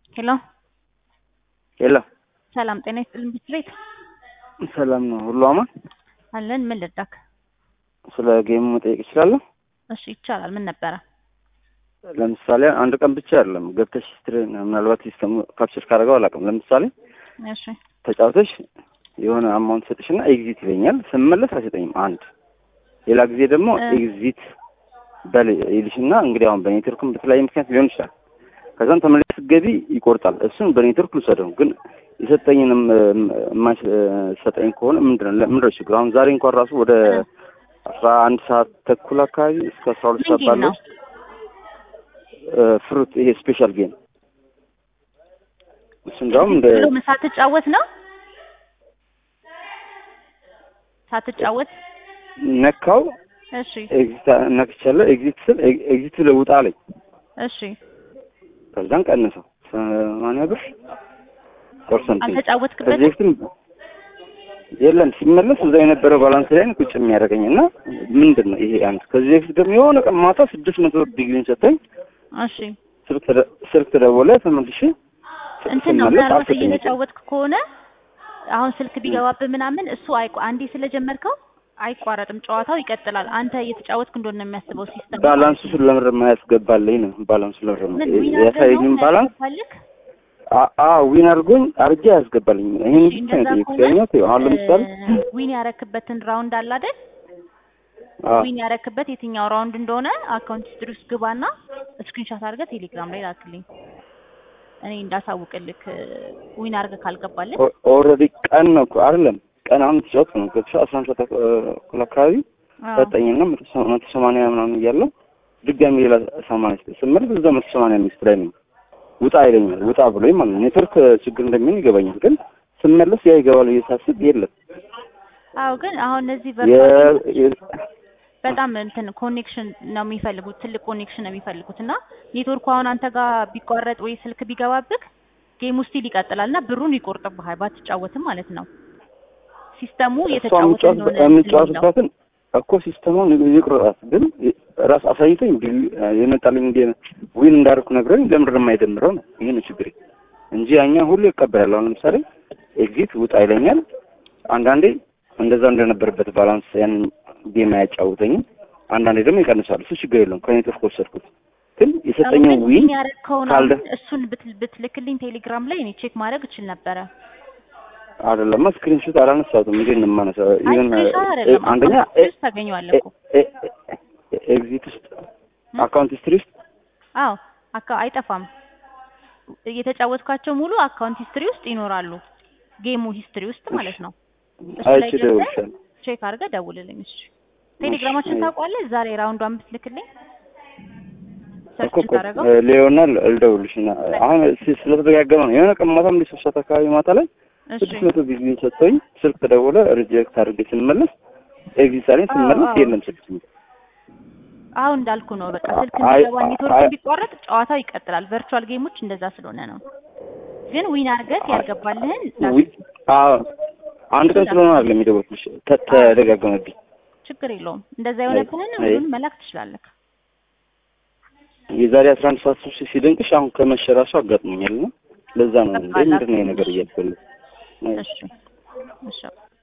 ሄሎ ሄሎ ሰላም ጤና ይስጥልን ብስሬት ሰላም ነው ሁሉ አማን? አለን። ምን ልርዳክ? ስለ ጌሙ መጠየቅ እችላለሁ? እሺ ይቻላል። ምን ነበረ? ለምሳሌ አንድ ቀን ብቻ አይደለም ገብተሽ ስትሪ ምናልባት ሲስተሙ ካፕቸር ካደረገው አላውቅም። ለምሳሌ እሺ ተጫውተሽ የሆነ አማውንት ሰጥሽና ኤግዚት ይለኛል። ስመለስ አይሰጠኝም። አንድ ሌላ ጊዜ ደግሞ እ ኤግዚት በል ይልሽና እንግዲህ አሁን በኔትወርክም በተለያየ ምክንያት ሊሆን ይችላል። ከዛም ተመለስ ስትገቢ ይቆርጣል። እሱን በኔትወርክ ልውሰደው ግን የሰጠኝንም የማይሰጠኝ ከሆነ ምንድን ነው ምንድን ነው ችግሩ? አሁን ዛሬ እንኳን ራሱ ወደ እ አስራ አንድ ሰዓት ተኩል አካባቢ እስከ አስራ ሁለት ምን ሰዓት ጌም ባለው ነው? ፍሩት ይሄ ስፔሻል ጌም እሱ እንዳውም እንደ ብሎ ምን ሳትጫወት ነው ሳትጫወት? ነካው እሺ ኤግዚት ነክቻለሁ። ኤግዚት ስል ኤ- ኤግዚት ብለህ ውጣ አለኝ። እሺ ከዛን ቀነሰው ሰማንያ ብር ፐርሰንት ከዚህ አልተጫወትክበትም? በፊትም የለም ሲመለስ እዛ የነበረው ባላንስ ላይ ነው ቁጭ የሚያደርገኝ እና ምንድን ነው ይሄ አንድ ከዚህ በፊት ደግሞ የሆነ ቀን ማታ ስድስት መቶ ብር ዲግሪን ሰጠኝ። እሺ ስልክ ተደ- ስልክ ተደወለ ተመልሼ እንትን ነው ስመለስ ምናልባት አልሰጠኝም። እየተጫወትክ ከሆነ አሁን ስልክ ቢገባብህ ምናምን እሱ አይቋ አንዴ ስለጀመርከው አይቋረጥም፣ ጨዋታው ይቀጥላል። አንተ እየተጫወትክ እንደሆነ ነው የሚያስበው ሲስተም። ባላንሱ ስለምር የማያስገባልኝ ነው ባላንሱ ለምር ምን ዊን አድርገህ ነው ያሳየኝም ባላንስ የሚያስገባልህ? አ- አ ዊን አድርጎኝ አርጌ ያስገባልኝ ይሄን እሺ ብቻ ነው እንደዛ የጠየኩት። ከሆነ ያኛው አሁን ለምሳሌ እ ዊን ያረክበትን ራውንድ አለ አይደል? አ ዊን ያረክበት የትኛው ራውንድ እንደሆነ አካውንት ሂስትሪ ውስጥ ግባና ስክሪንሾት አድርገህ ቴሌግራም ላይ ላክልኝ እኔ እንዳሳውቅልክ ዊን አድርገህ ካልገባልህ ኦ- ኦልሬዲ ቀን ነው እኮ አይደለም ቀን አሁን ተጫወት ነው ገብቼ አስራ አንድ ሰዓት እኩል አካባቢ አዎ ሰጠኝና መቶ ሰ- መቶ ሰማንያ ምናምን እያለው ድጋሚ ሌላ ሰማንያ ስጠኝ ስመለስ እዛ መቶ ሰማንያ አምስት ላይ ነው ውጣ ይለኛል። ውጣ ብሎኝ ማለት ነው። ኔትወርክ ችግር እንደሚሆን ይገባኛል። ግን ስመለስ ያ ይገባል ብዬ ሳስብ የለም አዎ ግን አሁን እነዚህ የ- ቨርቹዋል የ- በጣም እንትን ኮኔክሽን ነው የሚፈልጉት፣ ትልቅ ኮኔክሽን ነው የሚፈልጉት እና ኔትወርኩ አሁን አንተ ጋር ቢቋረጥ ወይ ስልክ ቢገባብህ ጌሙ ስቲል ይቀጥላል እና ብሩን ይቆርጥብሃል ባትጫወትም ማለት ነው። ሲስተሙ እሷ እየተጫወተ የምጫወት- እንደሆነ እንትን የሚለው የምጫወትባትን እኮ ሲስተሙን ይቅርጣት ግን ራስ አሳይቶኝ ቢል- የመጣልኝ እንደ ዊን እንዳደረኩ ነግረኝ ለምንድን ነው የማይደምረው ነው ይሄ ነው ችግሬ እንጂ ያኛ ሁሉ ይቀበላል። አሁን ለምሳሌ ኤግዚት ውጣ ይለኛል። አንዳንዴ እንደዛ እንደነበረበት ባላንስ ያንን ጌም አያጫውተኝም። አንዳንዴ ደግሞ ይቀንሳል። እሱ ችግር የለውም ከኔትወርክ ወሰድኩት። ግን የሰጠኝው አሁን ዊን ዊን ያረከውን ካልደ አሁን እሱን ብት- ብትልክልኝ ቴሌግራም ላይ እኔ ቼክ ማድረግ እችል ነበረ። አይደለም ስክሪንሾት አላነሳሁትም። እንዴት ነው የማነሳው? አይ ኢቨን ስክሪንሾት አይደለም አንደኛ አካውንት ሂስትሪ ውስጥ ታገኘዋለህ እኮ ኤግዚት ውስጥ አካውንት ሂስትሪ ውስጥ አዎ አካ አይጠፋም። እየተጫወትኳቸው ሙሉ አካውንት ሂስትሪ ውስጥ ይኖራሉ። ጌሙ ሂስትሪ ውስጥ ማለት ነው። እሱ ላይ አይቼ ገብተህ እደውልልሻለሁ። ቼክ አድርገህ ደውልልኝ። እሺ ቴሌግራማችን ታውቋለህ? ዛሬ ራውንዷን ብትልክልኝ ሰርች እኮ እኮ ታደርገው። ሊዮና ልደውልሽ እና አሁን ስ- ስለተደጋገመ ነው። የሆነ ቀን ማታም እንደ ሶስት ሰዓት አካባቢ ማታ ላይ እሺ ስድስት መቶ ጊዜ ሰጥቶኝ ስልክ ተደወለ። ሪጀክት አድርጌ ስንመለስ ኤግዚት አለኝ። አዎ፣ ስንመለስ አዎ። የለም ስልክ አሁን እንዳልኩ ነው። በቃ ስልክ አይ- እንዲገባ ኔትወርክ አይ- ቢቋረጥ ጨዋታው ይቀጥላል። ቨርቹዋል ጌሞች እንደዛ ስለሆነ ነው። ግን ዊን አድርገህ ያልገባልህን ዊ- አዎ፣ አንድ ቀን ስለሆነ አይደለም የደወልኩልሽ ተ- ተደጋገመብኝ። ችግር የለውም። እንደዛ የሆነብህን አይ- ሁሉን መላክ ትችላለህ። የዛሬ አስራ አንድ ሰዓት ሶስት ሲደንቅሽ አሁን ከመሸራሱ አጋጥሞኛል እና ለዛ ነው እንደ ምንድን ነው ይሄ ነገር እያልኩ ያለሁት። እሺ እሺ